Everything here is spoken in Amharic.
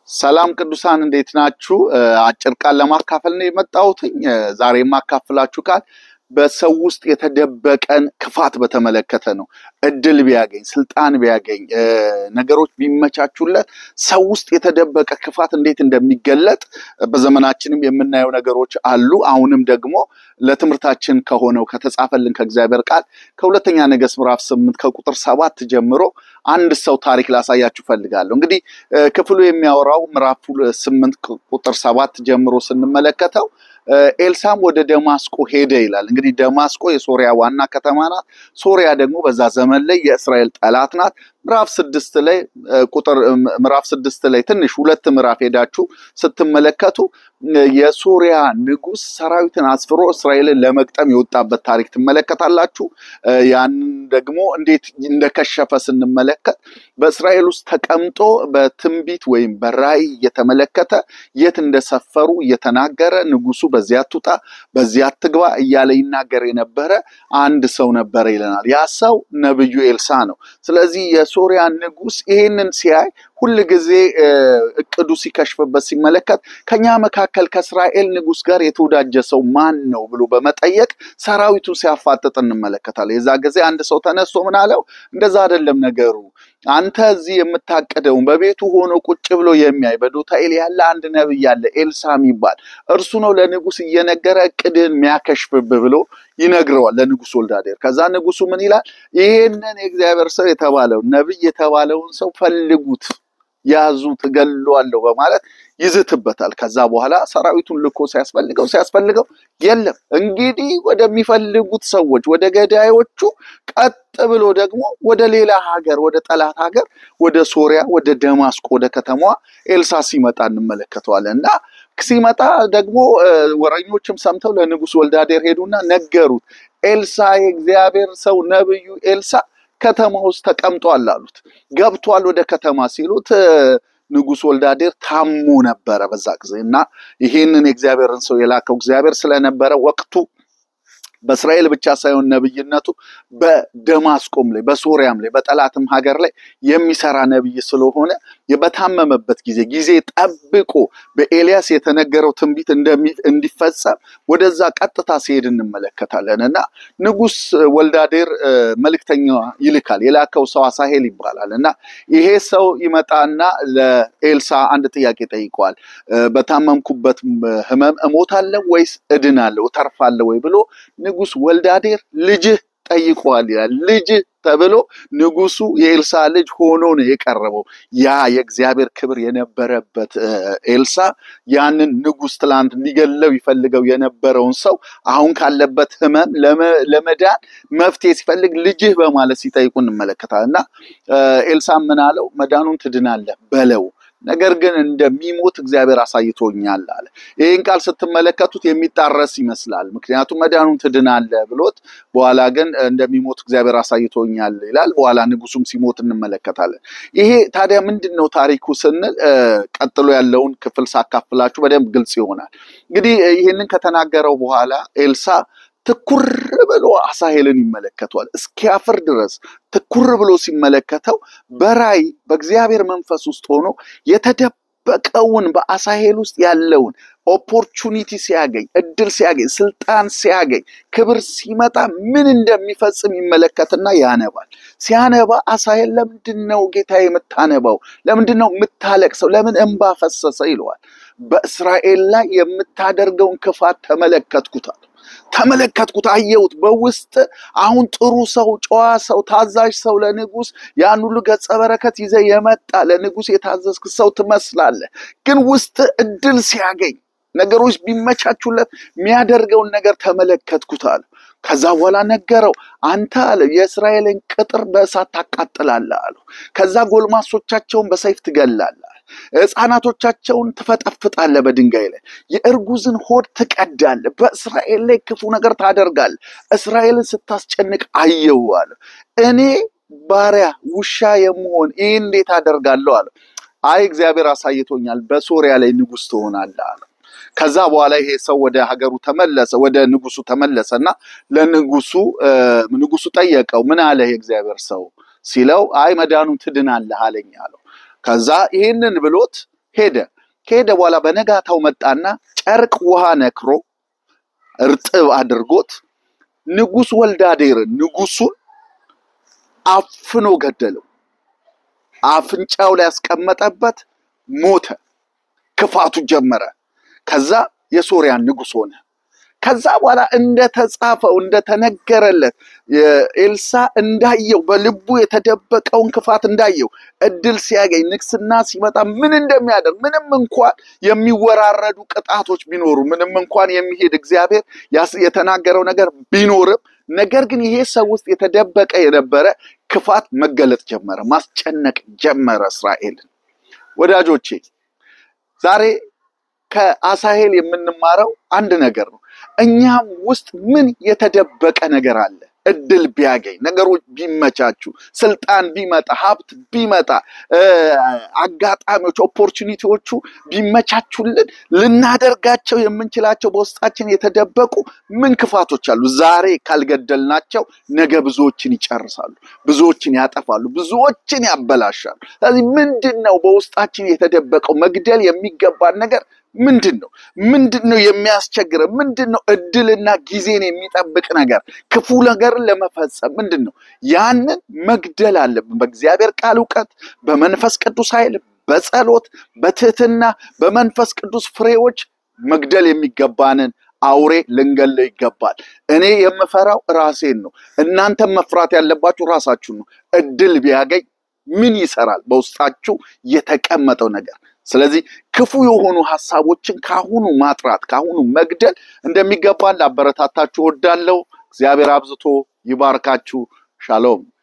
ሰላም ቅዱሳን እንዴት ናችሁ? አጭር ቃል ለማካፈል ነው የመጣሁትኝ። ዛሬ የማካፍላችሁ ቃል በሰው ውስጥ የተደበቀን ክፋት በተመለከተ ነው። እድል ቢያገኝ፣ ስልጣን ቢያገኝ፣ ነገሮች ቢመቻቹለት ሰው ውስጥ የተደበቀ ክፋት እንዴት እንደሚገለጥ በዘመናችንም የምናየው ነገሮች አሉ። አሁንም ደግሞ ለትምህርታችን ከሆነው ከተጻፈልን ከእግዚአብሔር ቃል ከሁለተኛ ነገሥት ምዕራፍ ስምንት ከቁጥር ሰባት ጀምሮ አንድ ሰው ታሪክ ላሳያችሁ ፈልጋለሁ። እንግዲህ ክፍሉ የሚያወራው ምዕራፍ ስምንት ቁጥር ሰባት ጀምሮ ስንመለከተው ኤልሳም ወደ ደማስቆ ሄደ ይላል። እንግዲህ ደማስቆ የሶሪያ ዋና ከተማ ናት። ሶሪያ ደግሞ በዛ ዘመን ላይ የእስራኤል ጠላት ናት። ምዕራፍ ስድስት ላይ ቁጥር ምዕራፍ ስድስት ላይ ትንሽ ሁለት ምዕራፍ ሄዳችሁ ስትመለከቱ የሶሪያ ንጉሥ ሰራዊትን አስፍሮ እስራኤልን ለመግጠም የወጣበት ታሪክ ትመለከታላችሁ። ያንን ደግሞ እንዴት እንደከሸፈ ስንመለከት በእስራኤል ውስጥ ተቀምጦ በትንቢት ወይም በራእይ እየተመለከተ የት እንደሰፈሩ እየተናገረ ንጉሱ በዚያ አትውጣ፣ በዚያ አትግባ እያለ ይናገር የነበረ አንድ ሰው ነበረ ይለናል። ያ ሰው ነብዩ ኤልሳ ነው። ስለዚህ የሶሪያ ንጉሥ ይሄንን ሲያይ ሁል ጊዜ እቅዱ ሲከሽፍበት ሲመለከት ከኛ መካከል ከእስራኤል ንጉሥ ጋር የተወዳጀ ሰው ማን ነው ብሎ በመጠየቅ ሰራዊቱን ሲያፋጥጥ እንመለከታለን። የዛ ጊዜ አንድ ሰው ተነስቶ ምን አለው? እንደዛ አይደለም ነገሩ አንተ እዚህ የምታቅደውን በቤቱ ሆኖ ቁጭ ብሎ የሚያይ በዶታኤል ያለ አንድ ነብይ ያለ ኤልሳ የሚባል እርሱ ነው ለንጉስ እየነገረ እቅድህን የሚያከሽፍብህ ብሎ ይነግረዋል ለንጉስ ወልዳዴር። ከዛ ንጉሱ ምን ይላል? ይህንን የእግዚአብሔር ሰው የተባለው ነብይ የተባለውን ሰው ፈልጉት ያዙ ትገለዋለሁ በማለት ይዝትበታል። ከዛ በኋላ ሰራዊቱን ልኮ ሲያስፈልገው ሲያስፈልገው የለም። እንግዲህ ወደሚፈልጉት ሰዎች ወደ ገዳዮቹ ቀጥ ብሎ ደግሞ ወደ ሌላ ሀገር ወደ ጠላት ሀገር ወደ ሶሪያ ወደ ደማስቆ ወደ ከተማዋ ኤልሳ ሲመጣ እንመለከተዋለን እና ሲመጣ ደግሞ ወረኞችም ሰምተው ለንጉስ ወልዳዴር ሄዱና ነገሩት። ኤልሳ የእግዚአብሔር ሰው ነብዩ ኤልሳ ከተማ ውስጥ ተቀምጧል አሉት። ገብቷል ወደ ከተማ ሲሉት ንጉስ ወልዳዴር ታሞ ነበረ በዛ ጊዜ እና ይሄንን የእግዚአብሔርን ሰው የላከው እግዚአብሔር ስለነበረ ወቅቱ በእስራኤል ብቻ ሳይሆን ነብይነቱ በደማስቆም ላይ በሶሪያም ላይ በጠላትም ሀገር ላይ የሚሰራ ነብይ ስለሆነ በታመመበት ጊዜ ጊዜ ጠብቆ በኤልያስ የተነገረው ትንቢት እንዲፈጸም ወደዛ ቀጥታ ሲሄድ እንመለከታለን እና ንጉስ ወልዳዴር መልእክተኛ ይልካል። የላከው ሰው አሳሄል ይባላል እና ይሄ ሰው ይመጣና ለኤልሳ አንድ ጥያቄ ጠይቀዋል። በታመምኩበት ህመም እሞታለሁ ወይስ እድናለሁ እተርፋለሁ ወይ ብሎ ንጉስ ወልዳዴር ልጅህ ጠይቀዋል ይላል። ልጅህ ተብሎ ንጉሱ የኤልሳ ልጅ ሆኖ ነው የቀረበው። ያ የእግዚአብሔር ክብር የነበረበት ኤልሳ ያንን ንጉስ ትላንት ሊገለው ይፈልገው የነበረውን ሰው አሁን ካለበት ህመም ለመዳን መፍትሄ ሲፈልግ ልጅህ በማለት ሲጠይቁ እንመለከታለን እና ኤልሳ ምን አለው? መዳኑን ትድናለህ በለው ነገር ግን እንደሚሞት እግዚአብሔር አሳይቶኛል አለ። ይህን ቃል ስትመለከቱት የሚጣረስ ይመስላል። ምክንያቱም መዳኑን ትድናለህ ብሎት በኋላ ግን እንደሚሞት እግዚአብሔር አሳይቶኛል ይላል። በኋላ ንጉሱም ሲሞት እንመለከታለን። ይሄ ታዲያ ምንድን ነው ታሪኩ ስንል ቀጥሎ ያለውን ክፍል ሳካፍላችሁ በደንብ ግልጽ ይሆናል። እንግዲህ ይህንን ከተናገረው በኋላ ኤልሳ ትኩር ብሎ አሳሄልን ይመለከተዋል። እስኪያፍር ድረስ ትኩር ብሎ ሲመለከተው በራእይ በእግዚአብሔር መንፈስ ውስጥ ሆኖ የተደበቀውን በአሳሄል ውስጥ ያለውን ኦፖርቹኒቲ ሲያገኝ፣ እድል ሲያገኝ፣ ስልጣን ሲያገኝ፣ ክብር ሲመጣ ምን እንደሚፈጽም ይመለከትና ያነባል። ሲያነባ አሳሄል ለምንድን ነው ጌታ የምታነባው? ለምንድን ነው የምታለቅሰው? ለምን እንባ ፈሰሰ? ይለዋል። በእስራኤል ላይ የምታደርገውን ክፋት ተመለከትኩታል ተመለከትኩት፣ አየሁት። በውስጥ አሁን ጥሩ ሰው፣ ጨዋ ሰው፣ ታዛዥ ሰው ለንጉስ ያን ሁሉ ገጸ በረከት ይዘ የመጣ ለንጉስ የታዘዝክ ሰው ትመስላለህ። ግን ውስጥ እድል ሲያገኝ ነገሮች ቢመቻቹለት የሚያደርገውን ነገር ተመለከትኩት አለ። ከዛ በኋላ ነገረው። አንተ አለ የእስራኤልን ቅጥር በእሳት ታቃጥላለህ አለው። ከዛ ጎልማሶቻቸውን በሰይፍ ትገላለህ ሕፃናቶቻቸውን ትፈጠፍጣለህ በድንጋይ ላይ የእርጉዝን ሆድ ትቀዳለህ። በእስራኤል ላይ ክፉ ነገር ታደርጋለህ። እስራኤልን ስታስጨንቅ አየሁ አለ። እኔ ባሪያ ውሻ የምሆን ይህ እንዴት አደርጋለሁ አለ። አይ እግዚአብሔር አሳይቶኛል፣ በሶሪያ ላይ ንጉሥ ትሆናለህ አለ። ከዛ በኋላ ይሄ ሰው ወደ ሀገሩ ተመለሰ፣ ወደ ንጉሱ ተመለሰ እና ለንጉሱ ንጉሱ ጠየቀው፣ ምን አለ የእግዚአብሔር ሰው ሲለው፣ አይ መዳኑን ትድናለህ አለኝ አለው። ከዛ ይህንን ብሎት ሄደ። ከሄደ በኋላ በነጋታው መጣና ጨርቅ ውሃ ነክሮ እርጥብ አድርጎት ንጉሥ ወልዳዴርን ንጉሱን አፍኖ ገደለው። አፍንጫው ላይ ያስቀመጠበት ሞተ። ክፋቱ ጀመረ። ከዛ የሶርያን ንጉሥ ሆነ። ከዛ በኋላ እንደተጻፈው እንደተነገረለት ኤልሳ እንዳየው በልቡ የተደበቀውን ክፋት እንዳየው እድል ሲያገኝ ንግስና ሲመጣ ምን እንደሚያደርግ ምንም እንኳን የሚወራረዱ ቅጣቶች ቢኖሩ ምንም እንኳን የሚሄድ እግዚአብሔር የተናገረው ነገር ቢኖርም ነገር ግን ይሄ ሰው ውስጥ የተደበቀ የነበረ ክፋት መገለጥ ጀመረ፣ ማስጨነቅ ጀመረ እስራኤልን። ወዳጆቼ ዛሬ ከአሳሄል የምንማረው አንድ ነገር ነው። እኛም ውስጥ ምን የተደበቀ ነገር አለ? እድል ቢያገኝ ነገሮች ቢመቻቹ፣ ስልጣን ቢመጣ፣ ሀብት ቢመጣ፣ አጋጣሚዎች ኦፖርቹኒቲዎቹ ቢመቻቹልን ልናደርጋቸው የምንችላቸው በውስጣችን የተደበቁ ምን ክፋቶች አሉ? ዛሬ ካልገደልናቸው ነገ ብዙዎችን ይጨርሳሉ፣ ብዙዎችን ያጠፋሉ፣ ብዙዎችን ያበላሻሉ። ስለዚህ ምንድን ነው በውስጣችን የተደበቀው መግደል የሚገባን ነገር ምንድን ነው? ምንድን ነው የሚያስቸግረን? ምንድን ነው እድልና ጊዜን የሚጠብቅ ነገር ክፉ ነገርን ለመፈጸም ምንድን ነው? ያንን መግደል አለብን። በእግዚአብሔር ቃል እውቀት፣ በመንፈስ ቅዱስ ኃይል፣ በጸሎት፣ በትህትና፣ በመንፈስ ቅዱስ ፍሬዎች መግደል የሚገባንን አውሬ ልንገለው ይገባል። እኔ የምፈራው ራሴን ነው። እናንተም መፍራት ያለባችሁ ራሳችሁን ነው። እድል ቢያገኝ ምን ይሰራል? በውስጣችሁ የተቀመጠው ነገር ስለዚህ ክፉ የሆኑ ሀሳቦችን ካሁኑ ማጥራት ካሁኑ መግደል እንደሚገባ ላበረታታችሁ እወዳለሁ። እግዚአብሔር አብዝቶ ይባርካችሁ። ሻሎም